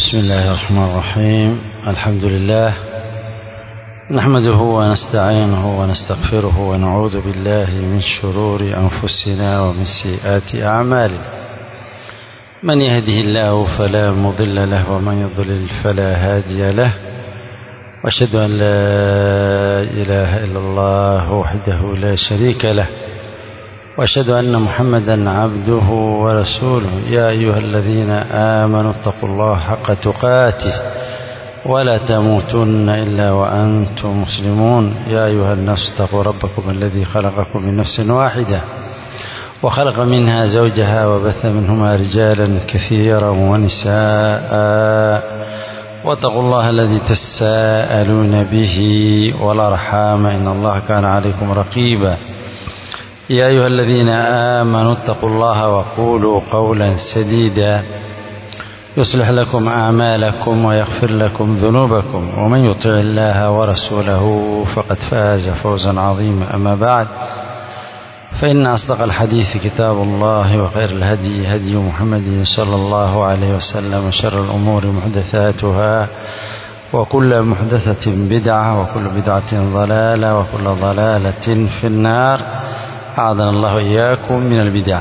بسم الله الرحمن الرحيم الحمد لله نحمده ونستعينه ونستغفره ونعوذ بالله من شرور أنفسنا ومن سيئات أعمالنا من يهده الله فلا مضل له ومن يضلل فلا هادي له واشهد أن لا إله إلا الله وحده لا شريك له واشهد أن محمدا عبده ورسوله يا أيها الذين آمنوا اتقوا الله حق تقاته ولا تموتن إلا وأنتم مسلمون يا أيها الناس اتقوا ربكم الذي خلقكم من نفس واحدة وخلق منها زوجها وبث منهما رجالا كثيرا ونساء واتقوا الله الذي تساءلون به والأرحام إن الله كان عليكم رقيبا يا أيها الذين آمنوا اتقوا الله وقولوا قولا سديدا يصلح لكم أعمالكم ويغفر لكم ذنوبكم ومن يطع الله ورسوله فقد فاز فوزا عظيما أما بعد فإن أصدق الحديث كتاب الله وخير الهدي هدي محمد صلى الله عليه وسلم وشر الأمور محدثاتها وكل محدثة بدعة وكل بدعة ضلالة وكل ضلالة في النار أعاذنا الله إياكم من البدع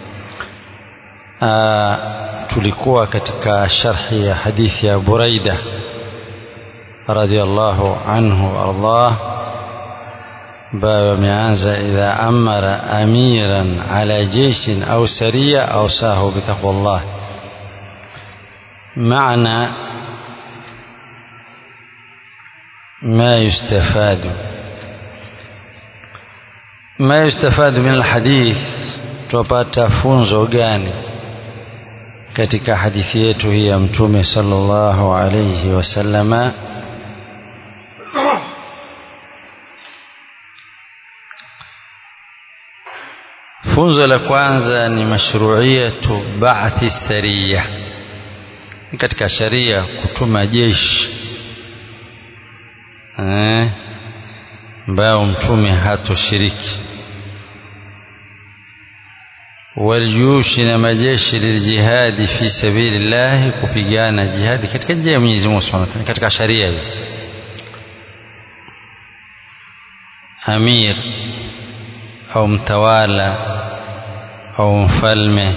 tulikuwa katika sharhi ya hadithi ya Buraida radhiallahu anhu ardah ambayo ameanza idha amara amiran ala jeishin au saria ausahu bitaqwallah maana ما يستفاد ما يستفاد من الحديث tupata funzo gani katika hadithi yetu hii ya mtume sallallahu alayhi wasallama funzo la kwanza ni mashruiyatu ba'thi sariya katika sharia kutuma jeshi eh ambayo mtume hatoshiriki waljushi na majeshi liljihadi fi sabilillahi kupigana jihadi katika njia ya Mwenyezi Mungu Subhanahu wa Ta'ala katika sharia hiyo amir au mtawala au mfalme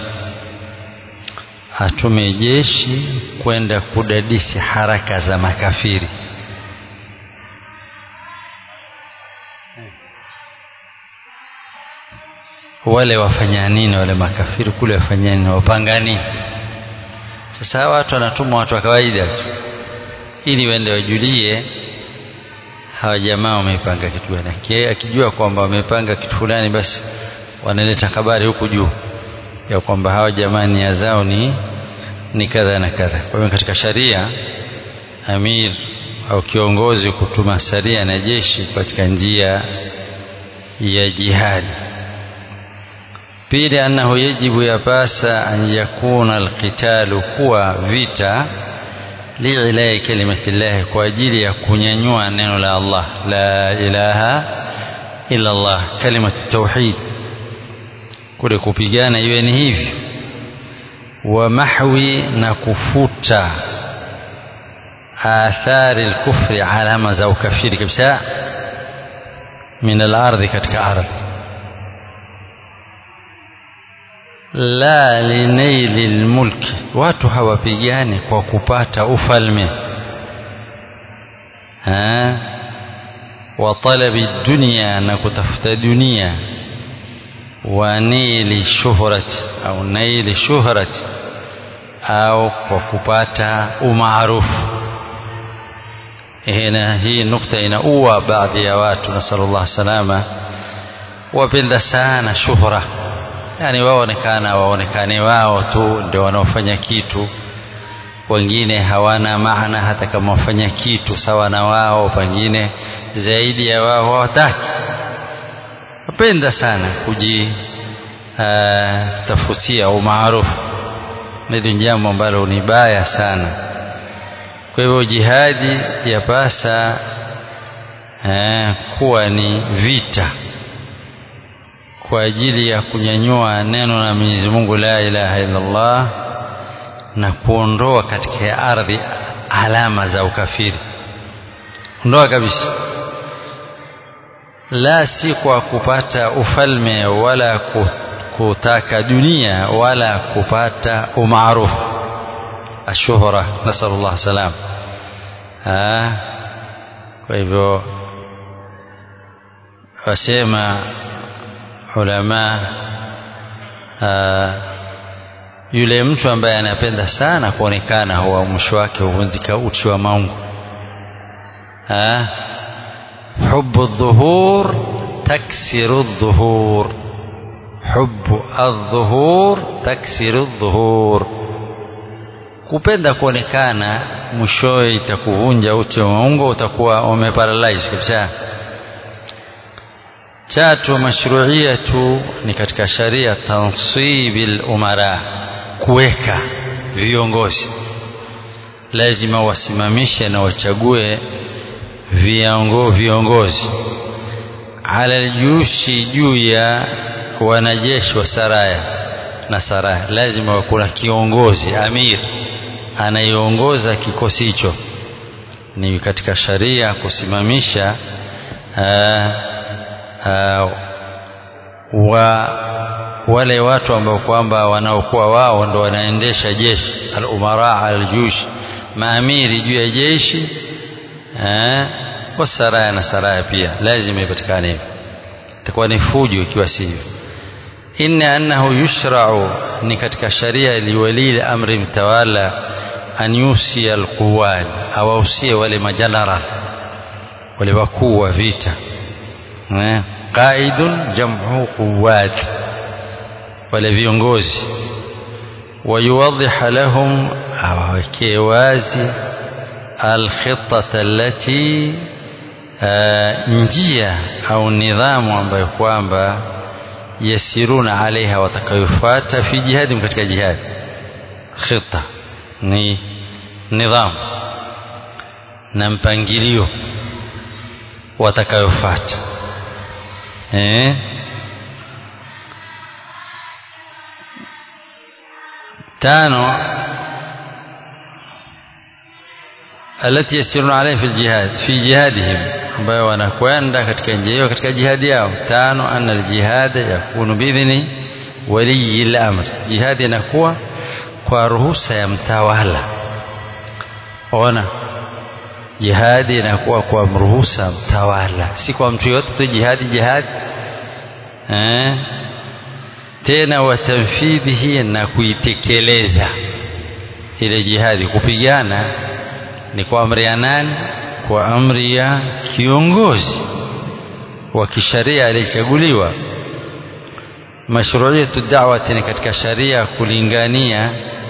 atume jeshi kwenda kudadisi haraka za makafiri wale wafanya nini wale makafiri kule wafanya nini wapanga nini sasa watu wanatumwa watu wa kawaida tu ili waende wajulie hawa jamaa wamepanga kitu gani akijua kwamba wamepanga kitu fulani basi wanaleta habari huku juu ya kwamba hawa jamaa nia zao ni ni kadha na kadha kwa hiyo katika sharia amir au kiongozi kutuma saria na jeshi katika njia ya jihadi pili annahu yajibu yapasa an yakuna alqitalu kuwa vita liilai kalimati llahi kwa ajili ya kunyanyua neno la Allah la ilaha illa Allah kalimatu tauhid kule kupigana iwe ni hivi wa mahwi na kufuta athari alkufri alama za ukafiri kabisa min alardhi katika ardhi la linaili lmulki, watu hawapigani kwa kupata ufalme ha? wa talabi dunia, na kutafuta dunia, wa nili shuhrati au naili shuhrati, au kwa kupata umaarufu. Hina, hii nukta inaua baadhi ya watu, nasallallahu salama, wapenda sana shuhra yani waonekana waonekane wao tu ndio wanaofanya kitu wengine hawana maana hata kama wafanya kitu sawa na wao pengine zaidi ya wao hawataki wapenda sana kujitafutia umaarufu hili jambo ambalo ni baya sana kwa hivyo jihadi yapasa kuwa ni vita kwa ajili ya kunyanyua neno la Mwenyezi Mungu la ilaha illa Allah na kuondoa katika ardhi alama za ukafiri ondoa kabisa la si kwa kupata ufalme wala kutaka dunia wala kupata umaarufu ashuhra nasallallahu salam kwa hivyo wasema ulama yule mtu ambaye anapenda sana kuonekana huwa mwisho wake huvunjika uchi wa maungu hubu dhuhur taksiru dhuhur hubu aldhuhur taksiru dhuhur kupenda kuonekana mwishowe itakuvunja uchi wa maungo utakuwa umeparalyze kabisa tatu mashruiyatu ni katika sharia tansibil umara kuweka viongozi lazima wasimamishe na wachague viongo, viongozi ala aljushi juu ya wanajeshi wa saraya na saraya lazima kuna kiongozi amir anayeongoza kikosi hicho ni katika sharia kusimamisha aa, aa, wa wale watu ambao kwamba wanaokuwa wao ndo wanaendesha jeshi al-umara al-jush maamiri juu ya jeshi eh kwa saraya na saraya pia lazima ipatikane hivyo itakuwa ni fujo ikiwa sivyo inna annahu yushra'u ni katika sharia liwali amri mtawala an yusi alquwan awausie wale majeneral wale wakuu wa vita eh qaidun jam'u quwat wale viongozi wayuwadhiha lahum awawekee wazi alkhitata allati njia au nidhamu ambayo kwamba yasiruna alaiha watakayofuata fi jihadi katika jihadi khita ni nidhamu na mpangilio watakayofuata eh tano التي يسيرون عليه في الجهاد في جهادهم ambayo wanakwenda katika njia hiyo katika jihadi yao tano anna aljihad yakunu biidhni waliyi al-amr jihad inakuwa kwa ruhusa ya mtawala ona jihadi inakuwa kwa ruhusa mtawala si kwa mtu yote tu jihadi jihadi eh tena watanfidhihi na kuitekeleza ile jihadi kupigana ni kwa amri ya nani kwa amri ya kiongozi wa kisharia aliyechaguliwa mashruiyatu da'wati ni katika sharia kulingania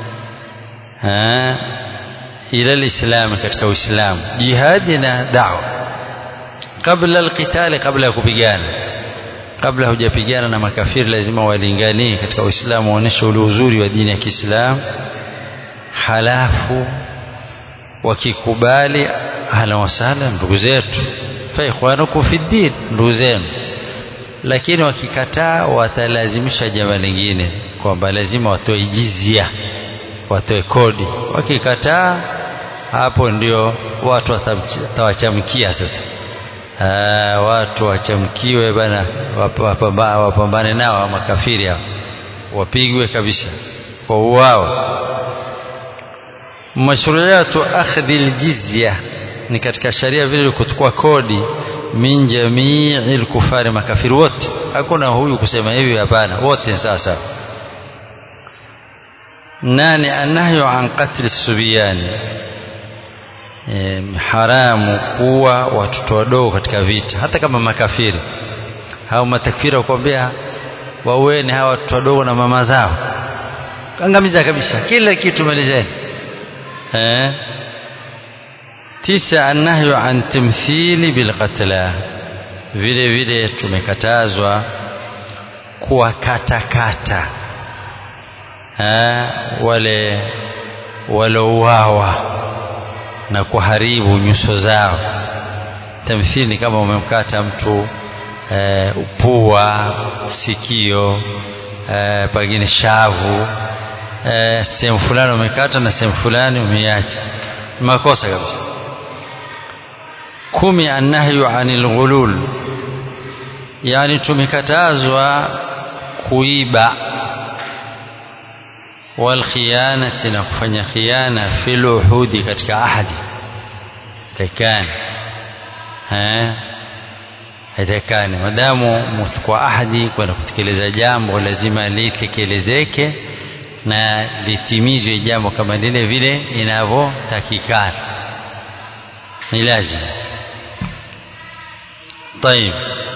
ila alislam katika uislamu jihadi na da'wa kabla alqitali kabla ya kupigana kabla hujapigana na makafiri lazima walinganie katika uislamu waoneshe ule uzuri wa dini ya Kiislamu halafu wakikubali ahlan wasahlan ndugu zetu fa ikhwanukum fi din ndugu zenu lakini wakikataa watalazimisha jambo lingine kwamba lazima watoe jizia watoe kodi wakikataa hapo ndio watu watawachamkia sasa Aa, watu wachamkiwe bana wapambane nao makafiri hao wapigwe kabisa kwa uwao mashruiyatu akhdhi aljizya ni katika sharia vile kuchukua kodi min jamii alkufari makafiri wote hakuna huyu kusema hivi hapana wote sasa nani anahyu an qatl subiyani e, haramu kuwa watoto wadogo katika vita hata kama makafiri hao matakfiri wakwambia waweni hawa watoto wadogo na mama zao angamiza kabisa kila kitu malizeni eh tisa annahyu an timthili bilqatla vile vile tumekatazwa kuwakatakata wale walouawa na kuharibu nyuso zao tamthili ni kama umemkata mtu e, upua sikio e, pengine shavu eh, sehemu fulani umekata na sehemu fulani umeiacha makosa kabisa kumi annahyu anil ghulul yani tumekatazwa kuiba walkhiyanati na kufanya khiana fil uhudi katika ahadi takani eh haitakani madamu kwa ahadi kwenda kutekeleza jambo lazima litekelezeke na litimizwe jambo kama lile vile inavyotakikana ni lazima طيب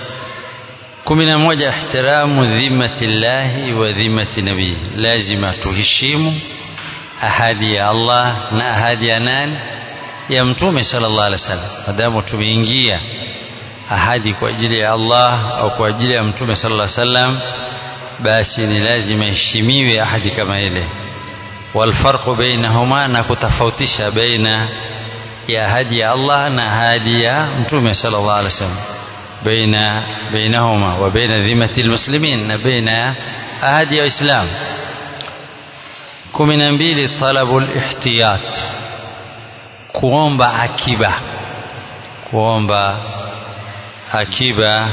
kumi na moja ihtiramu dhimmati llahi wa dhimmati nabii lazima tuheshimu ahadi ya Allah na ahadi ya nani ya mtume sallallahu alaihi wasallam madamu tumeingia ahadi kwa ajili ya Allah au kwa ajili ya mtume sallallahu alaihi wasallam basi ni lazima heshimiwe ahadi kama ile walfarqu bainahuma na kutofautisha baina ya ahadi ya Allah na ahadi ya mtume sallallahu alaihi wasallam baina bainahuma wa baina dhimati almuslimin na baina ahadi ya Islam kumi na mbili talabu lihtiyat kuomba akiba kuomba akiba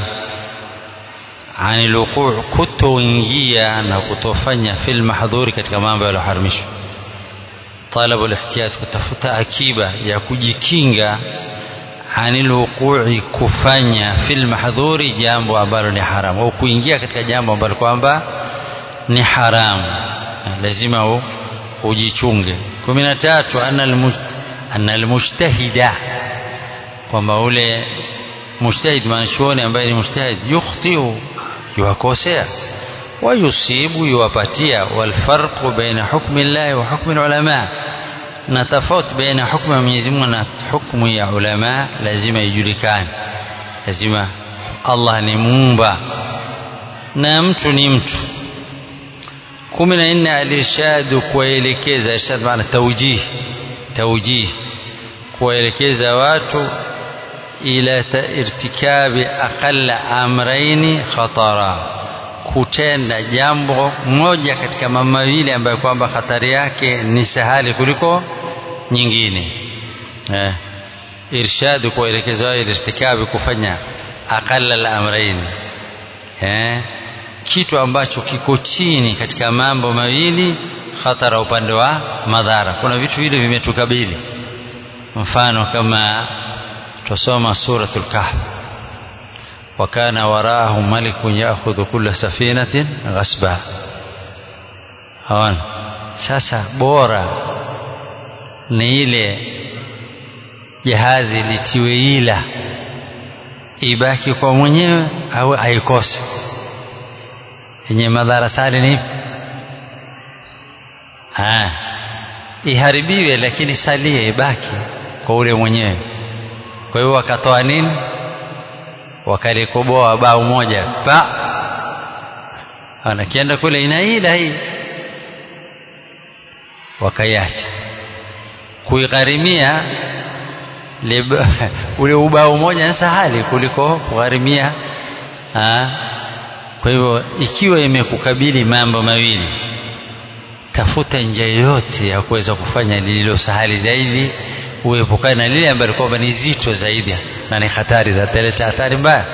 ani luquu kutoingia na kutofanya fil mahdhuri katika mambo yaliyoharamishwa talabu lihtiyat kutafuta akiba ya kujikinga ani luqui kufanya fil mahdhuri jambo ambalo ni haramu au kuingia katika jambo ambalo kwamba ni haramu lazima ujichunge kumi na tatu anna almujtahida kwamba ule mujtahid mwanachuoni ambaye ni mujtahid yukhtiu yuwakosea wayusibu yuwapatia walfarqu baina hukmi llahi wa hukmi lulama na tofauti baina hukmu ya Mwenyezi Mungu na hukmu ya ulama lazima ijulikane lazima Allah ni muumba na mtu ni mtu kumi na nne alirshadu kuwaelekeza irshad maana taujih taujih kuwaelekeza watu ila irtikabi aqalla amraini khatara kutenda jambo moja katika mambo mawili ambayo kwamba hatari yake ni sahali kuliko nyingine eh, irshadu kuwaelekeza wao irtikabi kufanya aqalla al-amrayn eh, kitu ambacho kiko chini katika mambo mawili khatara upande wa madhara kuna vitu vile vimetukabili mfano kama tusoma suratul kahf وكان وراءهم ملك يأخذ كل سفينة غصبا هون sasa bora ni ile jahazi litiwe ila ibaki kwa mwenyewe au aikose yenye madhara sali ni ah iharibiwe lakini salie ibaki kwa ule mwenyewe kwa hiyo wakatoa nini wakalikoboa bao moja pa anakienda kule inaila hii wakaiacha kuigharimia ule ubao moja ni sahali kuliko kugharimia kwa hivyo ikiwa imekukabili mambo mawili tafuta njia yoyote ya kuweza kufanya lililo sahali zaidi uepukane na lile ambalo kwamba ni zito zaidi na ni hatari zataleta hatari mbaya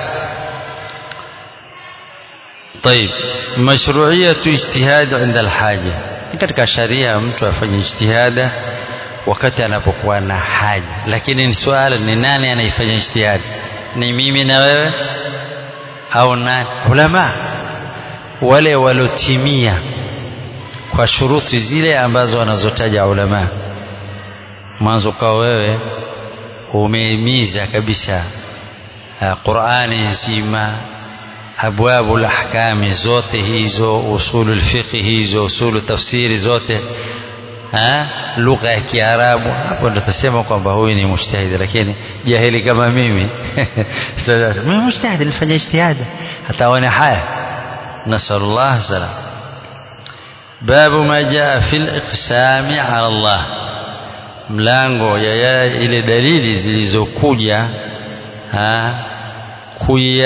طيب مشروعية اجتهاد عند الحاجة katika sharia mtu afanye ijtihada wakati anapokuwa na haja lakini ni swala ni nani anaifanya ijtihadi ni mimi na wewe au nani ulama wale walotimia kwa shuruti zile ambazo wanazotaja ulama mwanzo kwa wewe umeimiza kabisa Qur'ani nzima abwabu lahkami zote hizo usulu lfiqhi hizo usulu tafsiri zote lugha ya Kiarabu hapo ndo tasema kwamba huyu ni mujtahid lakini jahili kama mimi mimi mujtahid nilifanya ijtihada hata wana haya nasallallahu salam babu ma jaa fil iqsami ala Allah mlango ya ile dalili zilizokuja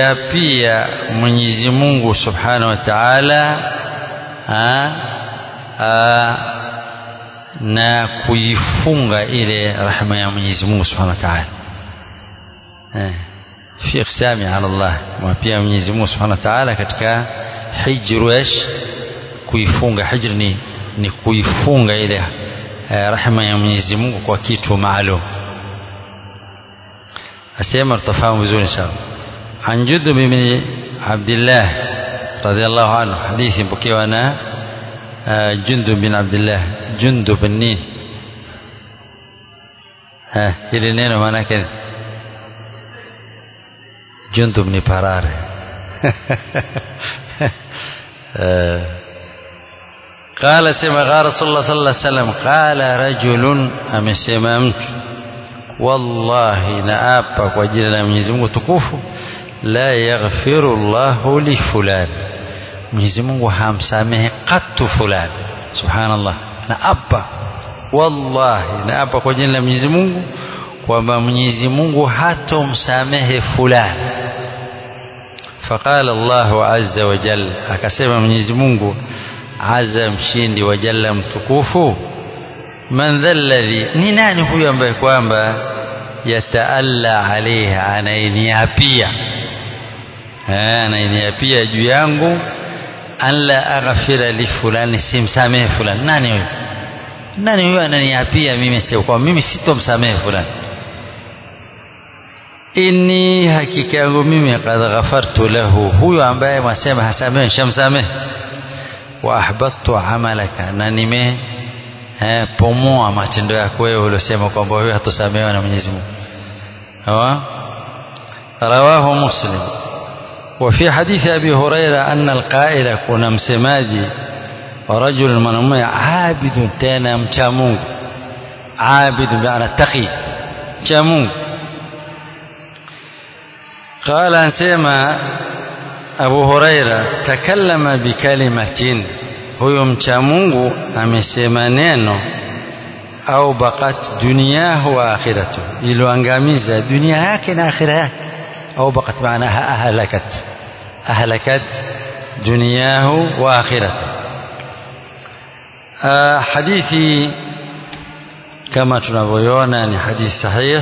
kuiapia Mwenyezi Mungu Subhanahu wa Ta'ala na kuifunga ile rahma ya Mwenyezi Mungu Subhanahu wa Ta'ala eh fi iqsami ala Allah na pia Mwenyezi Mungu Subhanahu wa Ta'ala katika hijru ish kuifunga hijr ni ni kuifunga ile eh, rahma ya Mwenyezi Mungu kwa kitu maalum asema tutafahamu vizuri sana عن جندب بن عبد الله رضي الله عنه حديث بكي أنا جندب بن عبد الله جندب النين ها إلى نين ما كده جندب بن برار قال سمع قال رسول الله صلى الله عليه وسلم قال رجل amesema mtu wallahi naapa kwa jina la Mwenyezi Mungu tukufu la yaghfiru Allahu li fulan Mwenyezi Mungu hamsamehe katu fulani subhanallah naapa wallahi naapa kwa jina la Mwenyezi Mungu kwamba Mwenyezi Mungu hatomsamehe fulani فقال الله عز وجل akasema Mwenyezi Mungu azza mshindi wa jalla mtukufu man dhalladhi ni nani huyo ambaye kwamba yataalla alaiha anainiapia anainiapia juu yangu an la aghfira li fulani simsamehe fulani nani huyo nani huyo ananiapia mimi sio kwa mimi sitomsamehe fulani inni hakika yangu mimi qad ghafartu lahu huyo ambaye mwasema hasamehe shamsamehe wa ahbattu amalaka na nime eh, pomoa matendo yako wewe uliosema kwamba wewe hatosamehewa na Mwenyezi Mungu sawa rawahu muslim وفي حديث أبي هريرة أن القائل كنا مسماجي ورجل من عابد تانا مشامون عابد بمعنى تقي مشامون قال أنسيما أبو هريرة تكلم بكلمة huyo mcha Mungu amesema neno au bakat duniyahu wa akhiratu iloangamiza dunia yake na akhira yake au bakat maanaha ahlakat ahlakat duniyahu wa akhiratu hadithi kama tunavyoiona ni hadithi sahih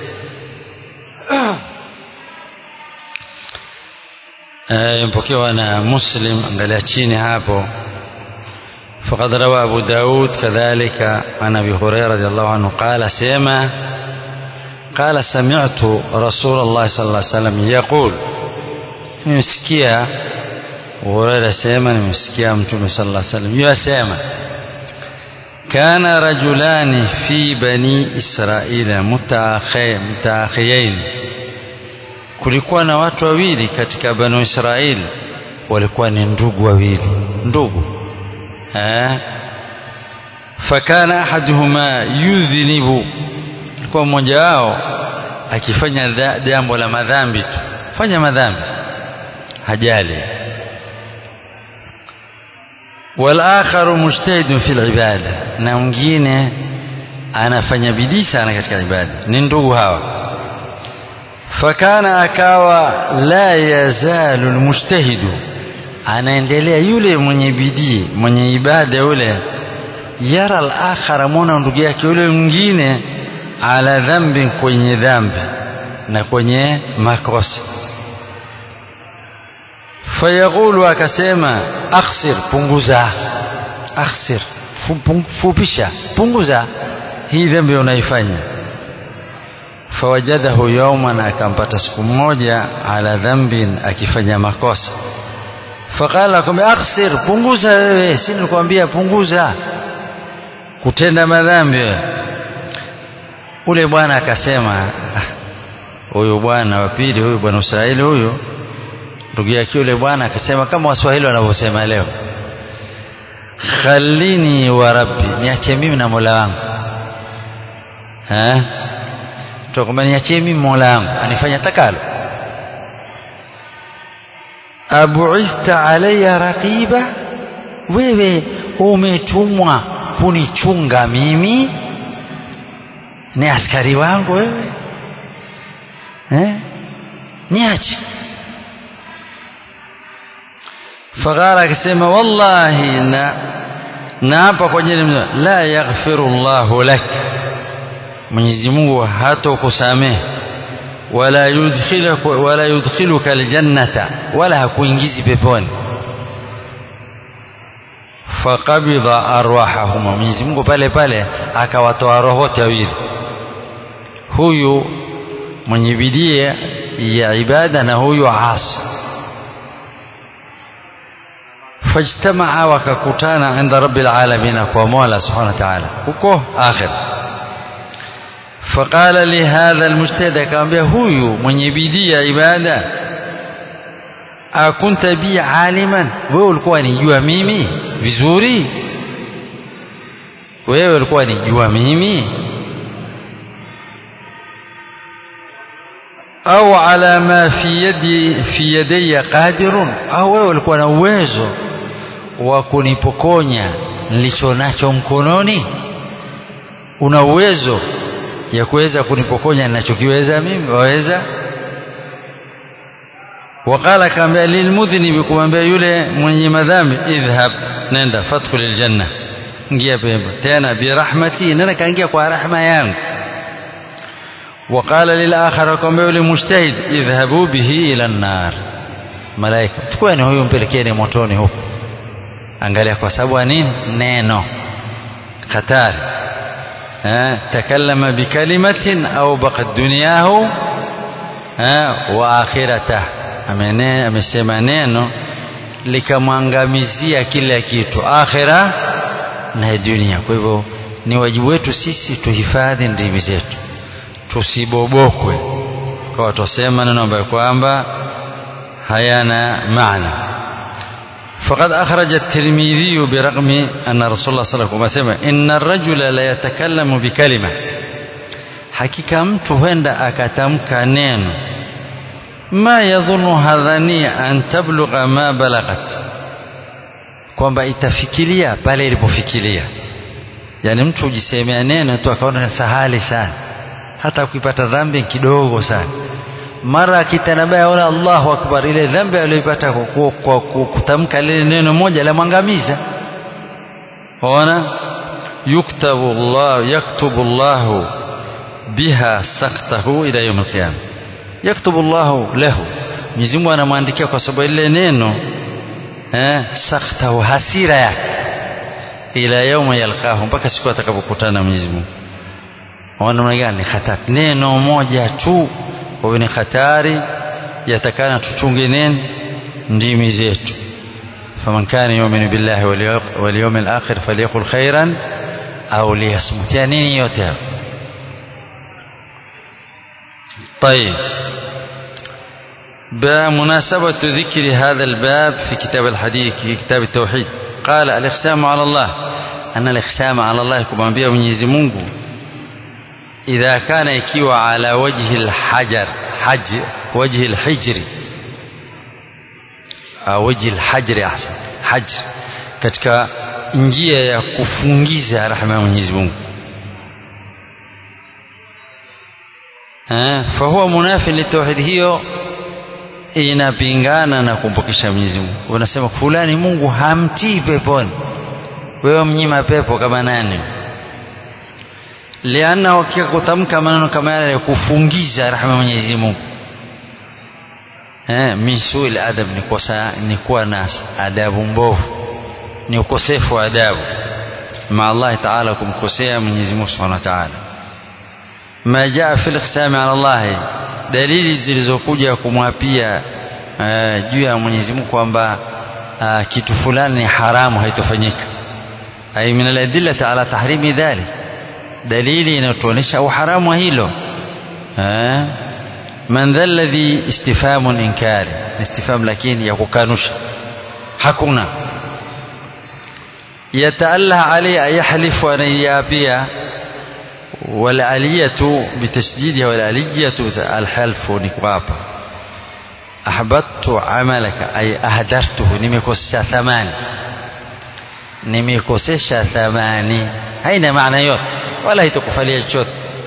mpokewa na muslim angalia chini hapo فقد روى أبو داود كذلك عن أبي هريرة رضي الله عنه قال سيما قال سمعت رسول الله صلى الله عليه وسلم يقول مسكيا هريرة سيما مسكيا متوم صلى الله عليه وسلم يا سيما كان رجلان في بني إسرائيل متأخي متأخيين kulikuwa na watu wawili katika banu Israeli walikuwa ni ndugu wawili ndugu fakana ahaduhuma yudhnibu alikuwa mmoja wao akifanya jambo la madhambi tu fanya madhambi hajali والآخر مجتهد في العبادة na mwingine anafanya bidii sana katika ibada ni ndugu hawa fakana akawa la yazalu almujtahidu anaendelea yule mwenye bidii mwenye ibada yule yara al-akhara mwana ndugu yake yule mwingine ala dhambi kwenye dhambi na kwenye makosa fayaqulu akasema akhsir punguza akhsir fupisha punguza hii dhambi unaifanya fawajadahu yawman akampata siku moja ala dhambin akifanya makosa faqala akamwambia aksir punguza wewe si nilikwambia punguza kutenda madhambi ule bwana akasema huyu bwana wa pili huyu bwana Israeli huyu ndugu yake yule bwana akasema kama waswahili wanavyosema leo khalini wa rabbi niache mimi na Mola wangu eh tukwambia niachie mimi Mola wangu anifanya takalo abuista alayya raqiba wewe umetumwa kunichunga mimi ni askari wangu wewe eh niache faqala akasema wallahi na na hapa kwa jina la yaghfiru llahu lak Mwenyezi Mungu hatokusamehe wala yudkhiluka wala yudkhiluka aljannata wala hakuingizi peponi faqabidha arwahahuma Mwenyezi Mungu pale pale akawatoa roho wote wawili huyu mwenye bidii ya ibada na huyu asi fajtamaa wakakutana inda rabbil alamin kwa Mola subhanahu wa ta'ala huko akhir faqala li hadha almujtahid akamwambia huyu mwenye bidii ya ibada akunta bi aliman wewe ulikuwa nijua mimi vizuri wewe ulikuwa nijua mimi au ala ma fi yadi fi yadayya qadirun au wewe ulikuwa na uwezo wa kunipokonya nilicho nacho mkononi una uwezo ya kuweza kunipokonya ninachokiweza mimi waweza waqala kaambia lilmudhnibi kumwambia yule mwenye madhambi idhhab nenda fadkhul aljanna ingia pepo tena birahmati nenda kaingia kwa rahma yangu وقال للآخر كما يقول مجتهد اذهبوا به إلى النار malaika chukueni huyu mpelekeni motoni huko angalia kwa sababu nini neno hatari takallama bikalimatin au baqat dunyahu wa akhiratahu amesema neno likamwangamizia kila kitu akhira na dunia kwa hivyo ni wajibu wetu sisi tuhifadhi ndimi zetu tusibobokwe kwa tusema neno ambayo kwamba hayana maana فقد أخرج الترمذي برغم أن رسول الله صلى الله عليه وسلم إن الرجل لا يتكلم بكلمة حقيقة mtu huenda akatamka neno ma yadhunnu hadhania an tablugha ma balaghat kwamba itafikiria pale ilipofikiria yani mtu hujisemea neno tu akaona sahali sana hata ukipata dhambi kidogo sana mara akitanabaya wala Allahu akbar ile dhambi aliyoipata kwa kutamka lile neno moja la mwangamiza ona yuktabu Allah yaktubu Allah biha saktahu ila yawm al-qiyamah yaktubu Allah lahu Mwenyezi Mungu anamwandikia kwa sababu ile neno eh saktahu hasira yake ila yawma yalqahu mpaka siku atakapokutana na Mwenyezi Mungu ona gani hatari neno moja tu kwa ni hatari yatakana tuchunge nini ndimi zetu faman kana yu'minu billahi wal yawmil akhir falyaqul khairan au liyasmut ya nini yote طيب بمناسبة ذكر هذا الباب في كتاب الحديث في كتاب التوحيد قال الإقسام على الله أن الإقسام على الله كما بيه من يزمونه إذا كان يكيو على وجه الحجر حج وجه الحجر أو وجه الحجر أحسن حجر katika njia ya kufungiza rahma ya Mwenyezi Mungu eh fahuwa munafi litauhid hiyo inapingana na kumpokesha Mwenyezi Mungu unasema fulani Mungu hamtii peponi wewe mnyima pepo kama nani lianna wakia kutamka maneno kama yale ya kufungiza rahma Mwenyezi Mungu eh misuil adab ni kosa ni kuwa na adabu mbovu ni ukosefu wa adabu ma Allah Ta'ala kumkosea Mwenyezi Mungu Subhanahu wa Ta'ala ma jaa fil iqsami ala Allah dalili zilizokuja kumwapia uh, juu ya Mwenyezi Mungu kwamba uh, kitu fulani ni haramu haitofanyika ay min al-adillati ala tahrimi dhalik dalili inayotuonyesha uharamu wa hilo eh man dha alladhi istifhamun inkari istifham lakini ya kukanusha hakuna yataallah alayhi ayahlifu anayapia والآلية بتشديدها والآلية الحلف نكوابا أحبطت عملك أي أهدرته نمكوسة ثماني نمكوسة ثماني هين معنى يوت ولا يتقفل chochote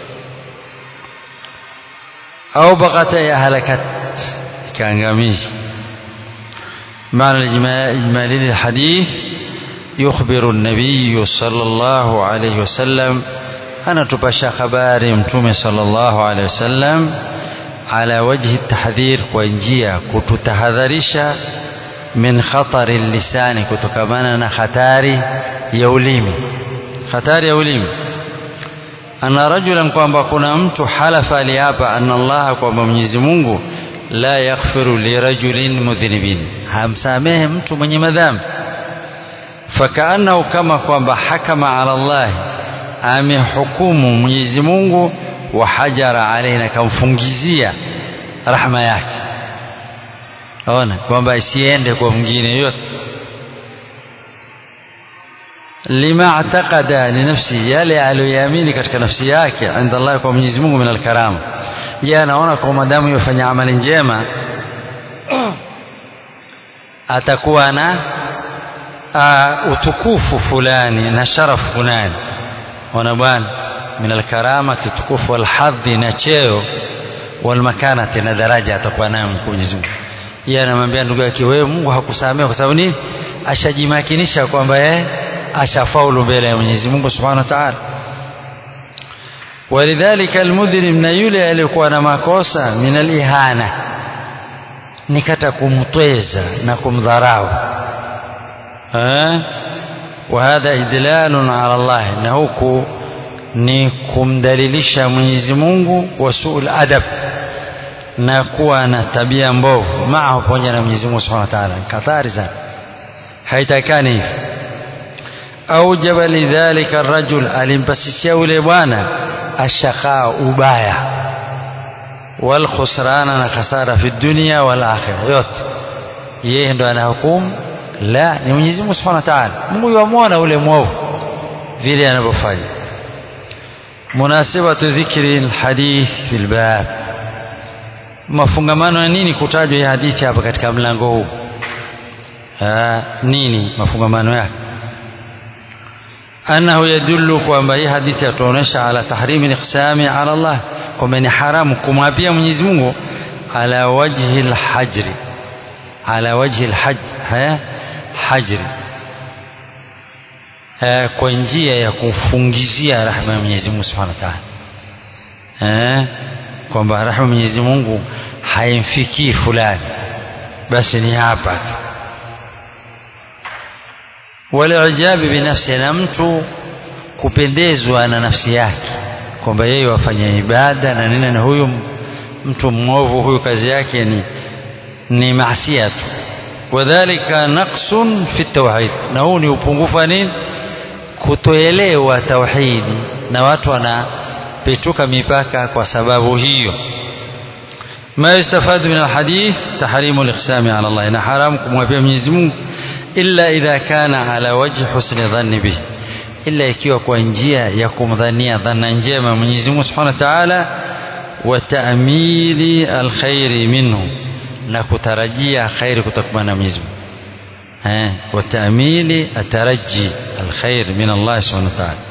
au bakata ya halakat ikaangamiza maana ijmali lilhadith يخبر النبي صلى الله عليه وسلم أنا تبشى خباري متومي صلى الله عليه وسلم على وجه التحذير وانجيا كتتحذرش من خطر اللسان كتكمانا خطاري يوليمي خطاري يوليمي أن رجلا kwamba kuna mtu halafa aliapa anna Allah kwamba Mwenyezi Mungu la yaghfiru lirajulin mudhnibin hamsamehe mtu mwenye madhambi fakaannahu kama kwamba hakama ala Allah amehukumu Mwenyezi Mungu wa hajara alaina kamfungizia rahma yake ona kwamba isiende kwa mwingine yote lima ataqada li nafsi yale aliyoamini katika nafsi yake inda Allah kwa Mwenyezi Mungu min alkarama je anaona kwa madamu yofanya amali njema atakuwa na uh, utukufu fulani na sharafu fulani ona bwana min alkaramati tukufu walhadhi na cheo walmakanati na daraja atakuwa nayo Mwenyezi Mungu yeye anamwambia ndugu yake wewe Mungu hakusamehe kwa sababu nini ashajimakinisha kwamba yeye ashafaulu mbele ya Mwenyezi Mungu Subhanahu wa Ta'ala walidhalika almudhlim na yule aliyekuwa na makosa min alihana nikata kumtweza na kumdharau eh وهذا إدلال على الله na huku ni kumdalilisha Mwenyezi Mungu wa suul adab na kuwa na tabia mbovu maa pamoja na Mwenyezi Mungu Subhanahu wa Ta'ala katari sana haitakani hivi aujaba lidhalika arrajul alimpasisia yule bwana ashaqaa ubaya wal khusrana na khasara fi dunya wal akhirah yote yeye ndo anahukumu la ni Mwenyezi Mungu Subhanahu wa Ta'ala Mungu yamwona ule mwovu vile anavyofanya munasibatu dhikri alhadith fil bab mafungamano ya nini kutajwa hii hadithi hapa katika mlango huu nini mafungamano yake annahu yadullu kwamba hii hadithi yatuonyesha ala tahrimi liqsami ala Allah kwamba ni haramu kumwapia Mwenyezi Mungu ala wajhi alhajri ala wajhi alhajj hajri kwa njia ya kufungizia rahma ya Mwenyezi Mungu Subhanahu wa Ta'ala kwamba rahma Mwenyezi Mungu haimfikii fulani basi ni hapa tu walijabi binafsi na mtu kupendezwa na nafsi yake kwamba yeye wafanya ibada na nini na huyu mtu mwovu huyu kazi yake ni ni maasia tu wadhalika naqsun fi tauhid na huu ni upungufu wa nini kutoelewa tauhidi na watu wanapetuka mipaka kwa sababu hiyo ما يستفاد من الحديث تحريم الإقسام على الله إن حرامكم وفي من إلا إذا كان على وجه حسن ظن به إلا ikiwa kwa njia ya kumdhania dhana njema Mwenyezi Mungu Subhanahu wa Ta'ala wa ta'mili alkhairi minhu na kutarajia khairi kutoka na Mwenyezi Mungu eh wa ta'mili ataraji alkhair min Allah Subhanahu wa Ta'ala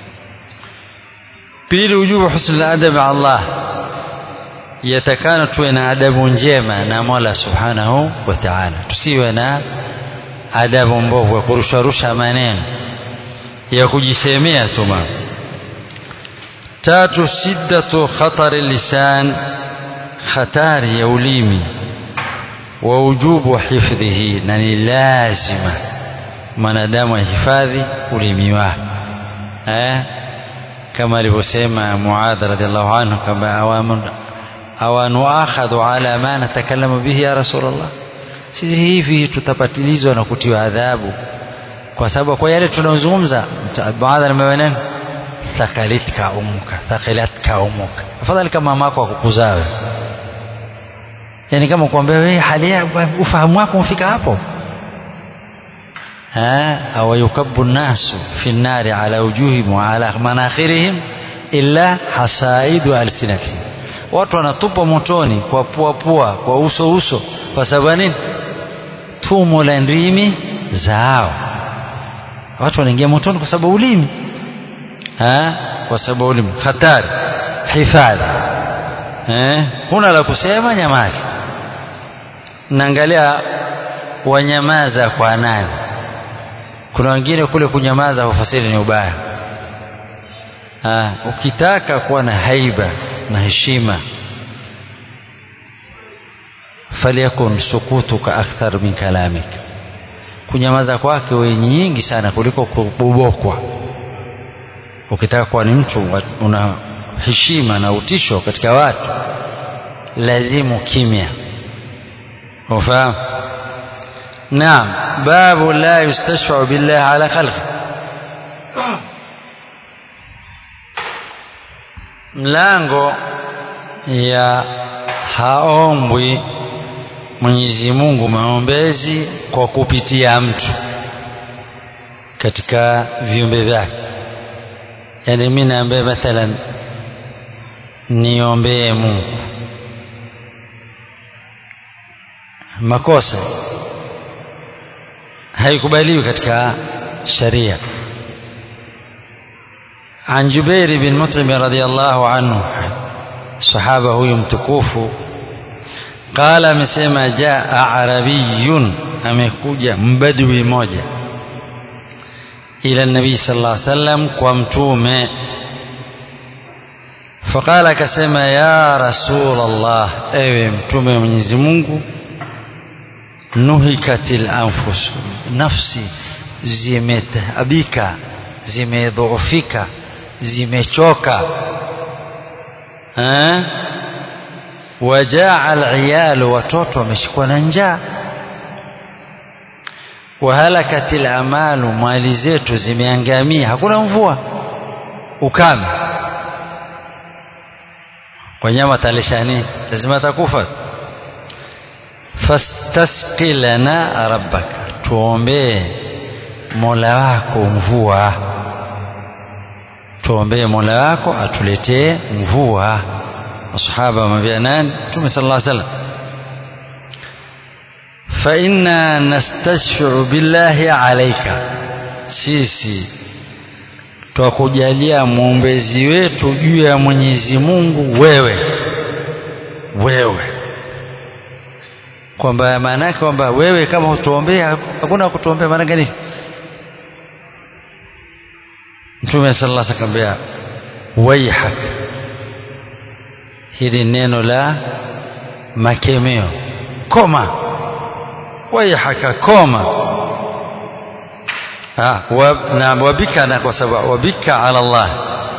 pili ujubu husn aladab Allah yatakana tuwe na adabu njema na Mola Subhanahu wa Ta'ala tusiwe na adabu mbovu ya kurusharusha maneno ya kujisemea tu mambo tatu shiddatu khatari lisan khatari ya ulimi wa ujubu hifdhihi na ni lazima mwanadamu ahifadhi ulimi wake eh kama alivyosema Muadh radhiallahu anhu kama awamun awanuakhadhu ala ma natakallamu bihi ya rasulullah sisi hivi tutapatilizwa na kutiwa adhabu kwa sababu kwa yale tunayozungumza baadhi ya maneno thakalitka umuka thakalatka umuka afadhali kama mamako akukuzawe yani kama kuambia wewe hali ufahamu wako umefika hapo أو يكب الناس في النار على وجوههم وعلى مناخرهم إلا حصائد ألسنتهم watu wanatupwa motoni kwa pua pua kwa uso uso kwa sababu nini tumo la ndimi zao watu wanaingia motoni kwa sababu ulimi ha? kwa sababu ulimi hatari hifadhi eh? huna la kusema nyamaza naangalia wanyamaza kwa nani kuna wengine kule kunyamaza hufasiri ni ubaya ha, ukitaka kuwa na haiba na heshima falyakun sukutuka akthar min kalamik kunyamaza kwake we nyingi sana kuliko kubobokwa ukitaka kuwa ni mtu una heshima na utisho katika watu lazimu kimya ufahamu naam babu la yustashfau billah ala khalqi mlango ya haombwi Mwenyezi Mungu maombezi kwa kupitia mtu katika viumbe vyake yani mimi naambia mathalan niombee Mungu makosa haikubaliwi katika sharia عن جبير بن مطعم رضي الله عنه صحابة هو متكوف قال مسema جاء عربي amekuja mbadwi moja ila nabii sallallahu alaihi wasallam kwa mtume faqala akasema ya rasul allah ewe mtume wa Mwenyezi Mungu nuhikatil anfus nafsi zimetaabika zimedhoofika zimechoka eh wajaa aliyalu watoto wameshikwa na njaa wahalakatil amalu mali zetu zimeangamia hakuna mvua ukame wanyama talishani lazima atakufa fastasqi lana rabbaka tuombee mola wako mvua tuombee mola wako atuletee mvua masahaba wamwambia nani mtume sallallahu alaihi wasallam fa inna nastashfi'u billahi alayka sisi twakujalia mwombezi wetu juu ya Mwenyezi Mungu wewe wewe kwamba maana yake kwamba wewe kama hutuombea hakuna kutuombea maana gani Mtume sallallahu alaihi wasallam akamwambia waihak hili neno la makemeo koma waihaka koma ah na wabika na kwa sababu wabika ala Allah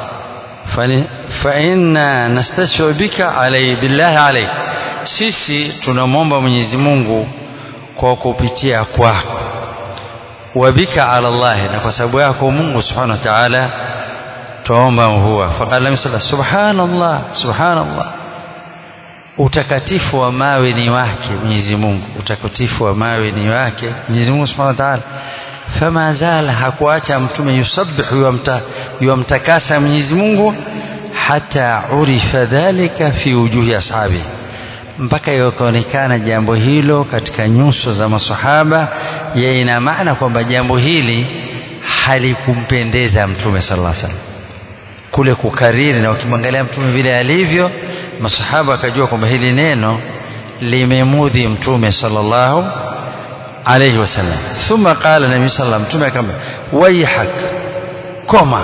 fa inna nastashfi bika alai billahi alai sisi tunamwomba Mwenyezi Mungu kwa kupitia kwako wabika ala Allah na kwa sababu yako Mungu subhanahu wa ta'ala tuomba mvua faqala misala subhanallah subhanallah utakatifu wa mawe ni wake Mwenyezi Mungu utakatifu wa mawe ni wake Mwenyezi Mungu subhanahu wa ta'ala fama zala hakuacha mtume yusabbihu yamta yamtakasa Mwenyezi Mungu hata urifa dhalika fi wujuhi ashabi mpaka ikaonekana jambo hilo katika nyuso za masahaba ya ina maana kwamba jambo hili halikumpendeza mtume sallallahu alaihi wasallam kule kukariri na ukimwangalia mtume vile alivyo masahaba akajua kwamba hili neno limemudhi mtume sallallahu alayhi wasallam thumma qala nabii sallallahu mtume akamwambia waihak koma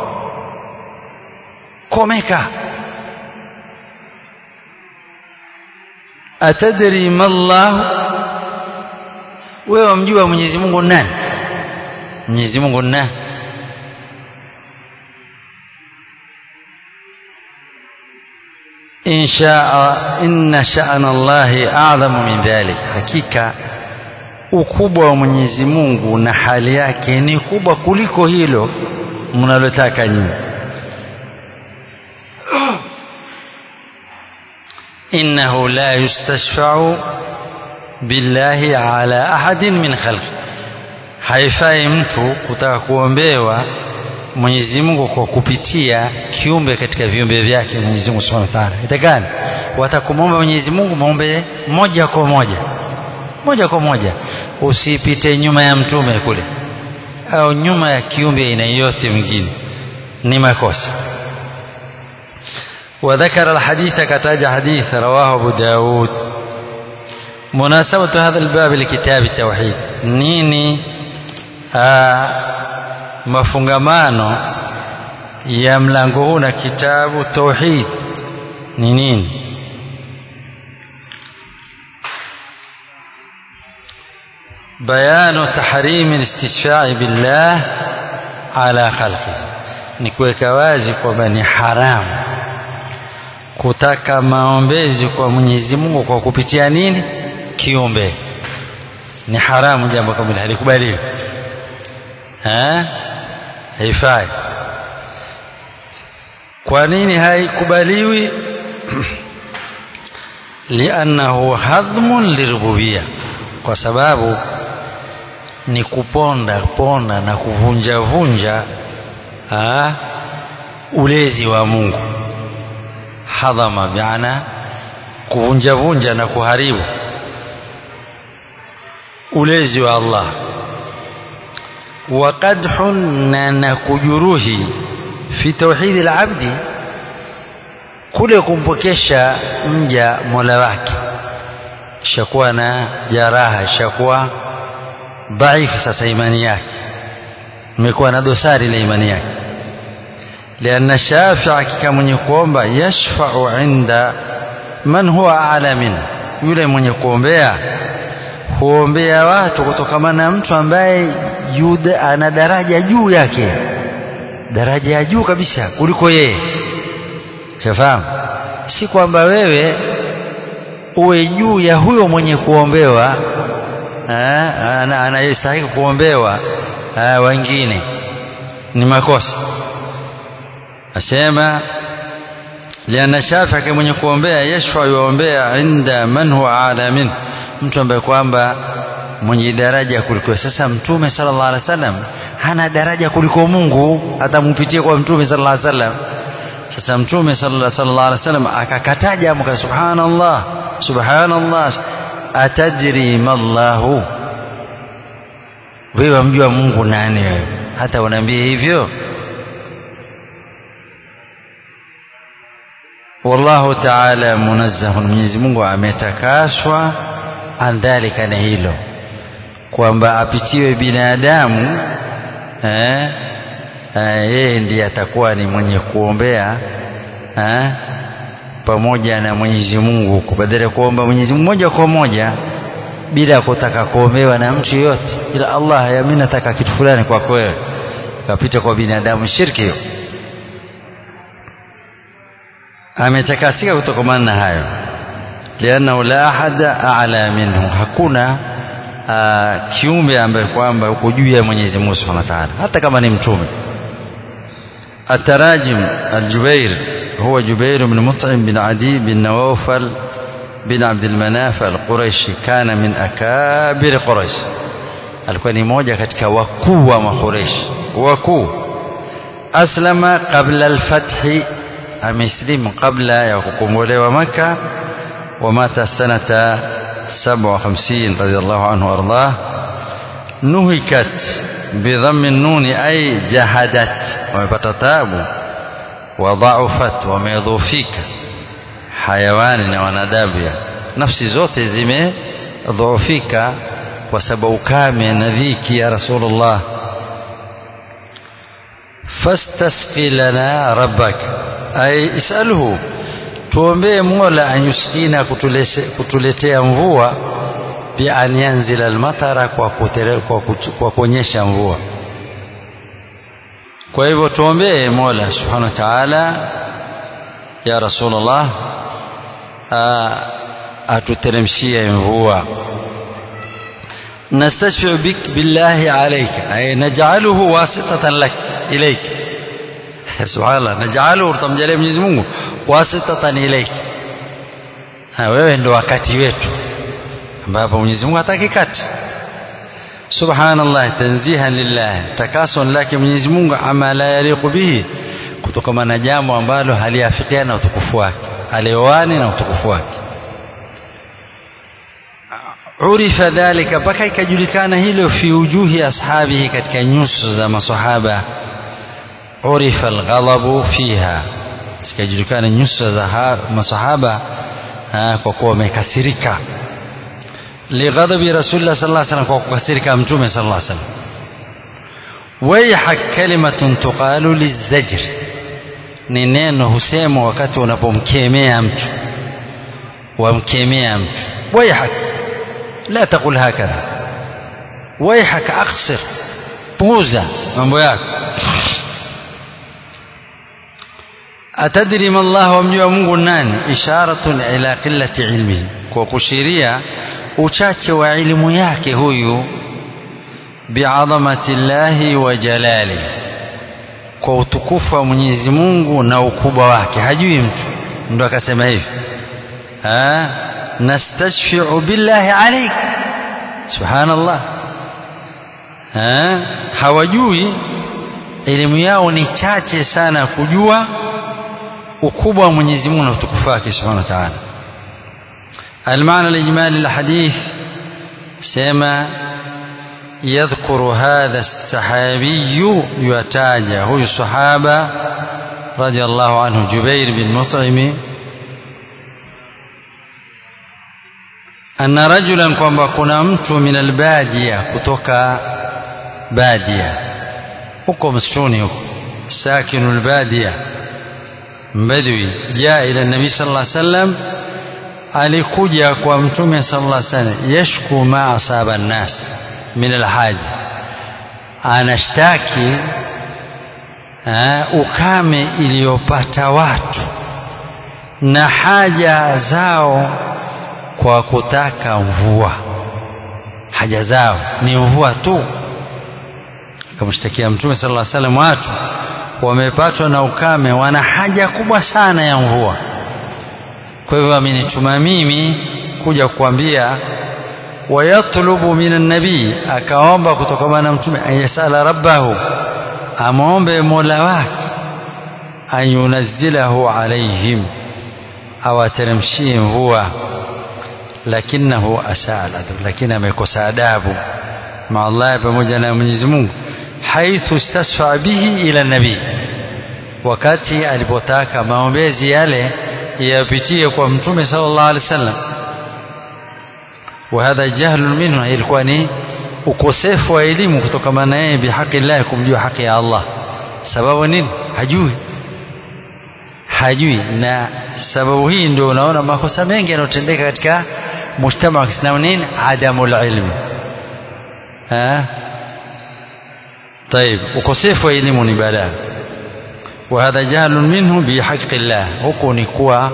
komeka atadri mallahu wewe wamjua Mwenyezi Mungu nani Mwenyezi Mungu nani إن شاء إن شأن الله أعظم من ذلك hakika ukubwa wa Mwenyezi Mungu na hali yake ni kubwa kuliko hilo mnalotaka nyinyi innahu la yustashfa'u billahi ala ahadin min khalqi haifai mtu kutaka kuombewa Mwenyezi Mungu kwa kupitia kiumbe katika viumbe vyake Mwenyezi Mungu Subhanahu wa Ta'ala. Itakani watakumwomba Mwenyezi Mungu muombe moja kwa moja. Moja kwa moja. Usipite nyuma ya mtume kule au nyuma ya kiumbe aina yote mwingine. Ni makosa. وذكر الحديث كتاج حديث رواه أبو داود مناسبة هذا الباب لكتاب التوحيد نيني mafungamano ya mlango huu na kitabu tauhid ni nini bayanu tahrimi listishfai billah ala khalqihi ni kuweka wazi kwamba ni haramu kutaka maombezi kwa Mwenyezi Mungu kwa kupitia nini kiumbe ni haramu jambo kama hili halikubaliwi eh haifai kwa nini haikubaliwi liannahu hadhmun lirububia kwa sababu ni kuponda ponda na kuvunja vunja ha, ulezi wa Mungu hadhama biana kuvunja vunja na kuharibu ulezi wa Allah wa qadhun na kujuruhi fi tauhidi al-abdi kule kumpokesha mja mola wake shakuwa na jaraha shakuwa dhaifu sasa imani yake imekuwa na dosari ile imani yake lianna shafia kika mwenye kuomba yashfau inda man huwa ala min yule mwenye kuombea huombea watu kutokana na mtu ambaye yuda ana daraja juu yake daraja ya juu kabisa kuliko yeye shafahamu si kwamba wewe uwe juu ya huyo mwenye kuombewa anayestahili kuombewa wengine ni makosa asema liana shafii mwenye kuombea yashfa yuombea inda man huwa ala min mtu ambaye kwamba mwenye daraja kuliko sasa mtume sallallahu alaihi wasallam hana daraja kuliko Mungu atampitia kwa mtume sallallahu alaihi wasallam sasa mtume sallallahu alaihi wasallam akakataja amka subhanallah subhanallah atadri mallahu wewe mjua Mungu nani wewe hata unaambia hivyo wallahu ta'ala munazzahun Mwenyezi Mungu ametakaswa an dhalika na hilo kwamba apitiwe binadamu eh yeye ndiye atakuwa ni mwenye kuombea eh pamoja na Mwenyezi Mungu badala ya kuomba Mwenyezi Mungu moja kwa moja bila kutaka kuombewa na mtu yote ila Allah ya mimi nataka kitu fulani kwako wewe kapita kwa binadamu shirki hiyo ametakasika kutokana na hayo lianna la ahada a'la minhu hakuna uh, kiumbe ambaye kwamba uko juu ya Mwenyezi Mungu Subhanahu wa Ta'ala hata kama ni mtume التراجم الجبير هو جبير بن مطعم بن عدي بن نوفل بن عبد المناف القريشي كان من أكابر قريش alikuwa ni moja katika wakuu wa makureshi wakuu aslama qabla alfathi ameslimu kabla ya kukombolewa maka wamata sanata 57 radhiallahu anhu ardah nuhikat bidhammi nuni ay jahadat wamepata tabu wadhaufat wamedhufika hayawani na wanadamu nafsi zote zimedhoofika kwa sababu ukame na dhiki ya rasulullah fastasqi lana rabbak ay isalhu tuombee mola anyuskina kutuletea mvua bi an yanzila almatara kwa kutere, kwa, kwa kuonyesha mvua kwa hivyo tuombee mola subhanahu wa ta'ala ya rasulullah atuteremshie mvua نستشفع بك بالله عليك أي نجعله واسطة لك إليك سبحان الله نجعله تمجاليه Mwenyezi Mungu wasitatan ilaik ha wewe ndo wakati wetu ambapo Mwenyezi Mungu hataki kati subhanallah tanzihan lillah takasun lake Mwenyezi Mungu ama la yaliqu bihi kutokana na jambo ambalo haliafikiana na utukufu wake aliowani na utukufu wake urifa dhalika mpaka ikajulikana hilo fi wujuhi ashabihi katika nyuso za masahaba urifa alghadabu fiha zikajulikana nyuso za masahaba kwa kuwa wamekasirika lighadabi rasulillah sallallahu alaihi wasallam kwa kukasirika mtume sallallahu alaihi wasallam waihak kalimatun tuqalu lizajr ni neno husemwa wakati unapomkemea mtu wamkemea mtu waihak la taqul hakadha waihak aksir puuza mambo yako atadri ma Allah wamjua Mungu nani isharatun ila qillati ilmihi kwa kushiria uchache wa elimu yake huyu biadhamati llahi wa jalali kwa utukufu wa Mwenyezi Mungu na ukubwa wake hajui mtu ndo akasema hivi nastashfi'u billahi alayk subhanallah ha? hawajui elimu yao ni chache sana kujua ukubwa wa Mwenyezi Mungu na utukufu wake subhanahu wa ta'ala المعنى الإجمالي للحديث سما يذكر هذا السحابي يتاجى هو الصحابة رضي الله عنه جبير بن مطعم أن رجلا kwamba kuna mtu min albadia kutoka badia huko msituni huko sakinu albadia mbadwi jaa ila nabii sallallahu alaihi wasallam alikuja kwa mtume sallallahu alaihi wasallam yashku ma asaba nnas min alhaji anashtaki ukame iliyopata watu na haja zao kwa kutaka mvua haja zao ni mvua tu akamshtakia mtume sallallahu alaihi wasallam watu wamepatwa na ukame wana haja kubwa sana ya mvua kwa hivyo amenituma mimi kuja kukwambia wayatlubu min nabii akaomba kutokana na mtume ayasala rabbahu amwombe mola wake ayunazzilahu alaihim awateremshie mvua lakinahu asaa aladab lakini amekosa adabu maa Allah pamoja na Mwenyezi Mungu haithu istasfa bihi ila nabii wakati alipotaka maombezi yale yapitie kwa mtume sallallahu alaihi wasallam وهذا جهل منه ilikuwa ni ukosefu wa elimu kutokana na yeye bihaqi Allah kumjua haki ya Allah sababu nini hajui hajui na sababu hii ndio unaona makosa mengi yanayotendeka katika mujtama wa Kiislamu nini adamul ilmi ha طيب ukosefu wa elimu ni balaa وهذا جهل منه بحق الله huko ni kuwa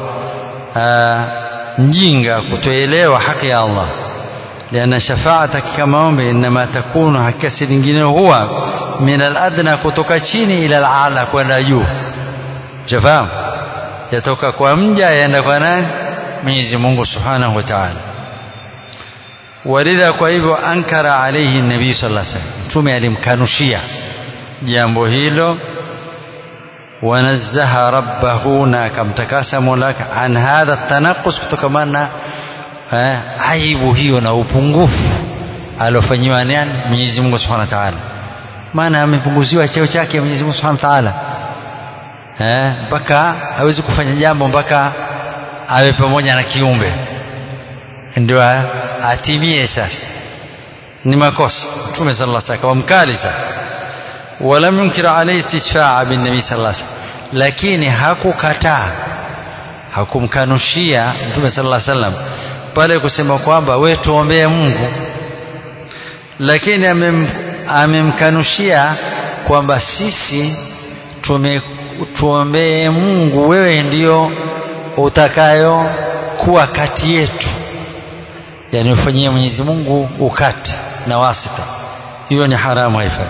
mjinga kutoelewa haki ya Allah لأن شفاعتك كما ombe inma takunu hakika lingine huwa min al-adna kutoka chini ila al-ala kwenda juu jafahamu yatoka kwa mja yaenda kwa nani Mwenyezi Mungu Subhanahu wa Ta'ala walidha kwa hivyo ankara alayhi nabii sallallahu alaihi wasallam mtume alimkanushia jambo hilo wanazzaha rabbahu na akamtakasa mola an hadha tanaqus kutokamana eh, aibu hiyo na upungufu aliofanyiwa nani Mwenyezi Mungu Subhanahu wa Ta'ala maana amepunguziwa cheo chake Mwenyezi Mungu Subhanahu wa Ta'ala eh mpaka hawezi kufanya jambo mpaka awe pamoja na kiumbe ndio atimie sasa ni makosa Mtume sallallahu alaihi wasallam mkali sana ولم ينكر عليه استشفاع بالنبي صلى الله عليه وسلم lakini hakukataa hakumkanushia Mtume sallallahu alaihi wasallam pale kusema kwamba we tuombee Mungu lakini amem, amemkanushia kwamba sisi tume tuombee Mungu wewe ndio utakayo kuwa kati yetu yani ufanyie Mwenyezi Mungu ukati na wasita hiyo ni haramu haifai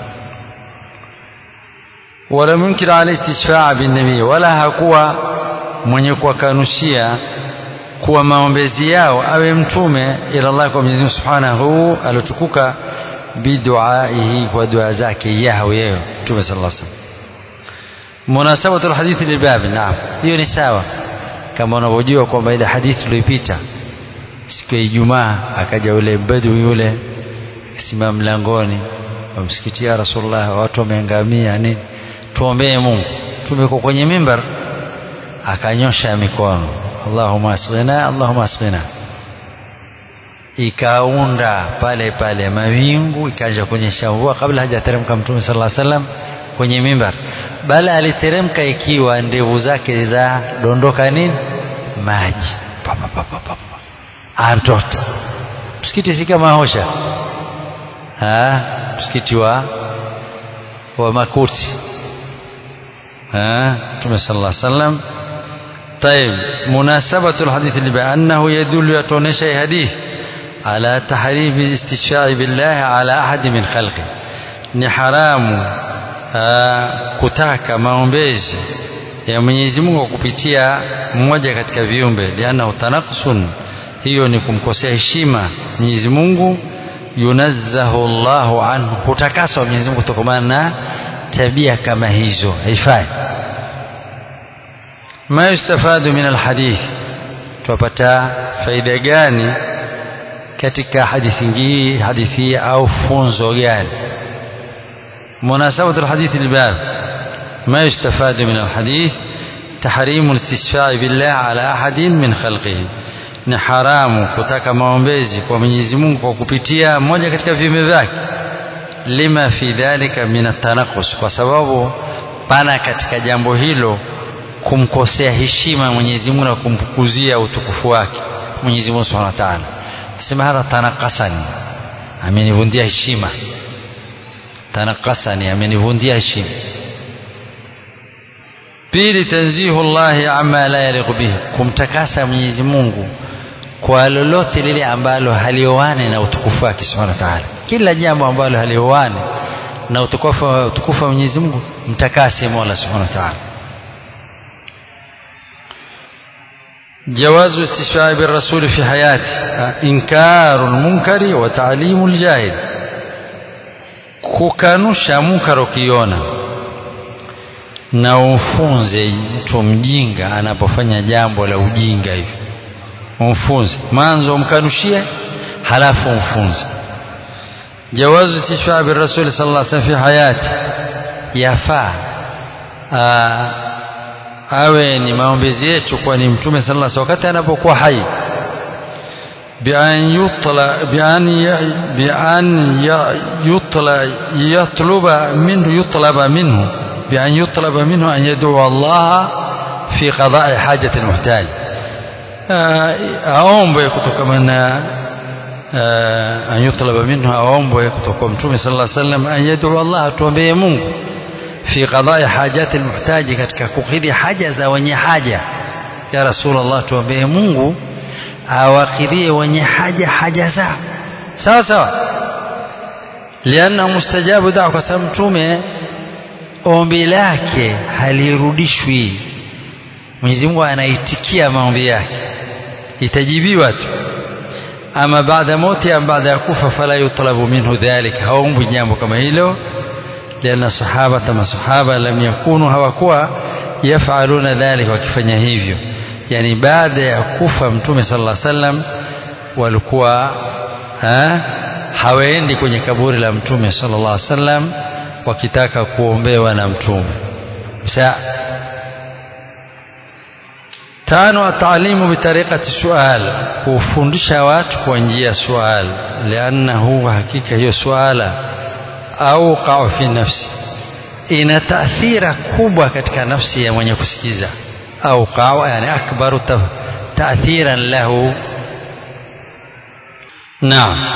wala munkir ala istishfaa bin nabii wala hakuwa mwenye kuwakanushia kuwa maombezi yao awe mtume ila Allah kwa Mwenyezi Mungu Subhanahu alotukuka biduaihi kwa dua zake yao yeye mtume sallallahu alaihi wasallam munasabatu alhadithi lilbab naam hiyo ni sawa kama unavyojua kwamba ile hadithi iliyopita siku ya Ijumaa akaja yule badui yule simama mlangoni wa msikiti ya Rasulullah watu wameangamia nini tuombee Mungu tumeko kwenye mimbar akanyosha mikono Allahumma asghina Allahumma asghina ikaunda pale pale mawingu ikaanza kuonyesha mvua kabla hajateremka mtume sallallahu alaihi wasallam kwenye mimbar bali aliteremka ikiwa ndevu zake za dondoka nini maji antota msikiti si kama hosha ha msikiti wa wa makuti ha mtume sallallahu alaihi wasallam طيب مناسبة الحديث اللي بأنه يدل يتونيش حديث على تحريم الاستشفاع بالله على أحد من خلقه ni haramu aa, kutaka maombezi ya Mwenyezi Mungu kupitia mmoja katika viumbe liana utanaqsun hiyo ni kumkosea heshima Mwenyezi Mungu yunazzahu Allahu anhu hutakaswa Mwenyezi Mungu kutokana na tabia kama hizo haifai ma yustafadu min alhadith tupata faida gani katika hadithi hii hadithi au funzo gani مناسبة الحديث الباب ما يستفاد من الحديث تحريم الاستشفاع بالله على أحد من خلقه ni haramu kutaka maombezi kwa Mwenyezi Mungu kwa kupitia mmoja katika viumbe vyake lima fi dhalika min atanaqus kwa sababu pana katika jambo hilo kumkosea heshima Mwenyezi Mungu na kumpukuzia utukufu wake Mwenyezi Mungu Subhanahu wa Ta'ala sema hadha tanaqasani amenivundia heshima tanakasani amenivundia heshima pili tanzihu llahi ama la yaliqu bihi kumtakasa mwenyezi mungu kwa lolote lile ambalo halioane na utukufu wake subhanahu wa ta'ala kila jambo ambalo halioane na utukufu utukufu wa mwenyezi mungu mtakase mola subhanahu wa ta'ala جواز الاستشفاع بالرسول في حياته إنكار المنكر وتعليم الجاهل kukanusha munkar ukiona na umfunze mtu mjinga anapofanya jambo la ujinga hivi umfunze mwanzo umkanushie halafu umfunze jawazu istishfaa birasuli sallallahu alaihi wasallam fi hayati yafaa awe ni maombezi yetu kwa ni mtume sallallahu alaihi wasallam wakati anapokuwa hai بأن يطلب بأن بأن يطلب يطلب منه يطلب منه بأن يطلب منه أن يدعو الله في قضاء حاجة المحتاج aombwe kutokamana an yutlaba minhu aombwe kutoka mtume sallallahu alaihi wasallam an yad'u Allah atuombee Mungu fi qada'i hajati almuhtaji katika kukidhi haja za wenye haja ya rasulullah tuombee Mungu awakidhie wenye haja haja zao sawa sawa lianna mustajabu dawa kwa sababu mtume ombi lake halirudishwi Mwenyezi Mungu anaitikia maombi yake itajibiwa tu ama baada mauti am baada ya kufa fala yutlabu minhu dhalik haombwi jambo kama hilo lianna sahaba kama sahaba lam yakunu hawakuwa yafaluna dhalik wakifanya hivyo yani baada ya kufa mtume sallallahu alaihi wasallam walikuwa ha, hawaendi kwenye kaburi la mtume sallallahu alaihi wasallam wakitaka kuombewa na mtume sa tano ataalimu bitariqati sual kufundisha watu kwa njia ya sual liannahu hakika hiyo suala au qau fi nafsi ina taathira kubwa katika nafsi ya mwenye kusikiza au qau yani akbaru taathiran lahu naam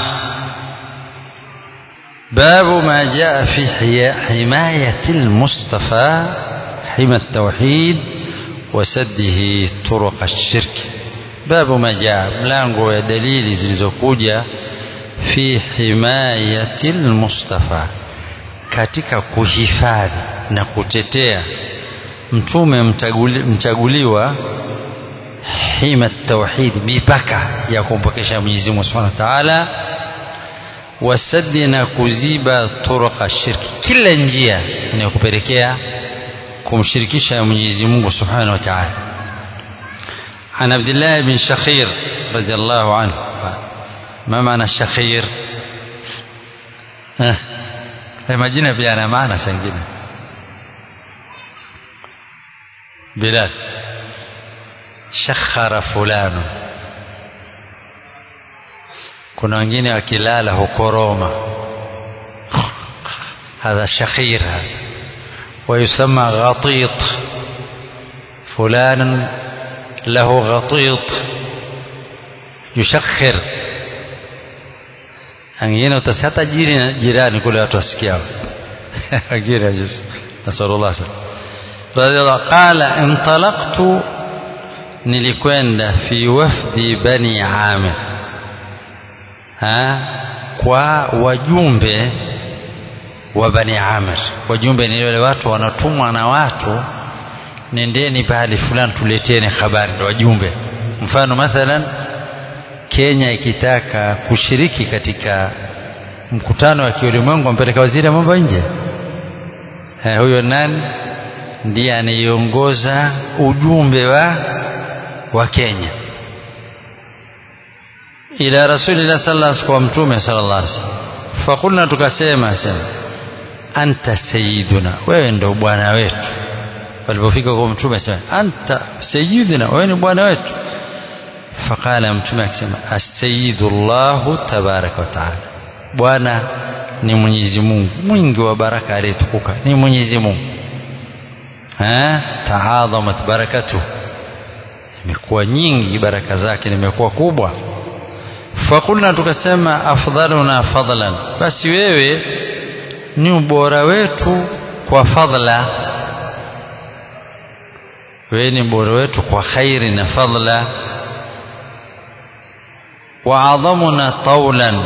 باب ما جاء في حماية المصطفى حمى التوحيد وسده طرق الشرك باب ما جاء ملango ya dalili zilizokuja fi himayati almustafa katika kuhifadhi na kutetea mtume mchaguliwa hima tauhid mipaka ya kumpokesha Mwenyezi Mungu Subhanahu wa Ta'ala wasadi na kuziba turuqa shirki kila njia inayokupelekea kumshirikisha Mwenyezi Mungu Subhanahu wa Ta'ala عن عبد الله بن شخير رضي الله عنه ما معنى الشخير ها majina pia yana maana sangine بلال شخر فلان kuna wengine wakilala hukoroma hadha shakhir hadha ويسمى غطيط فلان له غطيط يشخر wengine utasihata jiri jirani kule watu wasikiao wengine nasalullah radhiallahu qala intalaqtu nilikwenda fi wafdi bani amir ha kwa wajumbe wa bani amir wajumbe ni wale watu wanatumwa na watu nendeni pahali fulani tuleteni habari ndio wajumbe mfano mathalan Kenya ikitaka kushiriki katika mkutano wa kiulimwengu ampeleka waziri wa mambo nje eh, huyo nani ndiye anayeongoza ujumbe wa wa Kenya ila rasulillah sallallahu alaihi wasallam mtume sallallahu alaihi wasallam fakulna tukasema sema anta sayyiduna wewe ndo bwana wetu walipofika kwa mtume sema anta sayyiduna wewe ni bwana wetu faqala mtume akisema as-sayyidu Allah tabaraka wa taala bwana ni Mwenyezi Mungu mwingi wa baraka aliyetukuka ni Mwenyezi Mungu eh taadhamat barakatuh imekuwa nyingi baraka zake nimekuwa kubwa fakulna tukasema afdaluna fadlan basi wewe ni ubora wetu kwa fadla wewe ni ubora wetu kwa khairi na fadla wa adhamuna taulan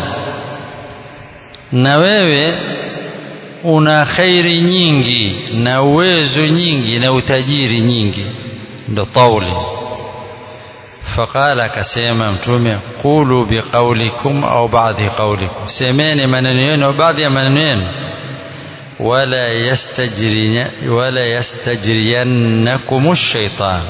na wewe una khairi nyingi na uwezo nyingi na utajiri nyingi ndo tauli faqala akasema mtume qulu biqaulikum au baadhi qaulikum semeni maneno yenu au baadhi ya maneno yenu wala yastajri wala yastajriyannakum ash-shaytan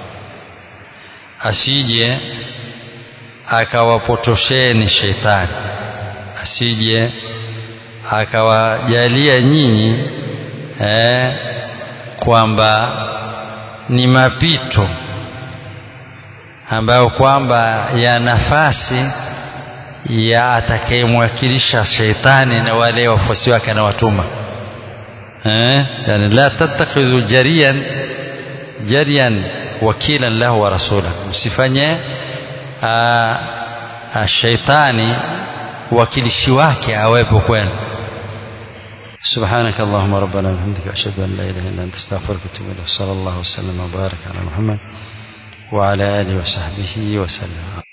asije akawapotosheni shetani asije akawajalia nyinyi eh, kwamba ni mapito ambayo kwamba ya nafasi ya atakayemwakilisha sheitani na wale wafuasi wake anawatuma eh, yani la tattakhidhu jariyan jariyan wakilan lahu wa rasula msifanye shaitani wakilishi wake awepo kwenu سبحانك اللهم ربنا وبحمدك أشهد أن لا إله إلا أنت أستغفرك وأتوب إليك صلى الله وسلم وبارك على محمد وعلى آله وصحبه وسلم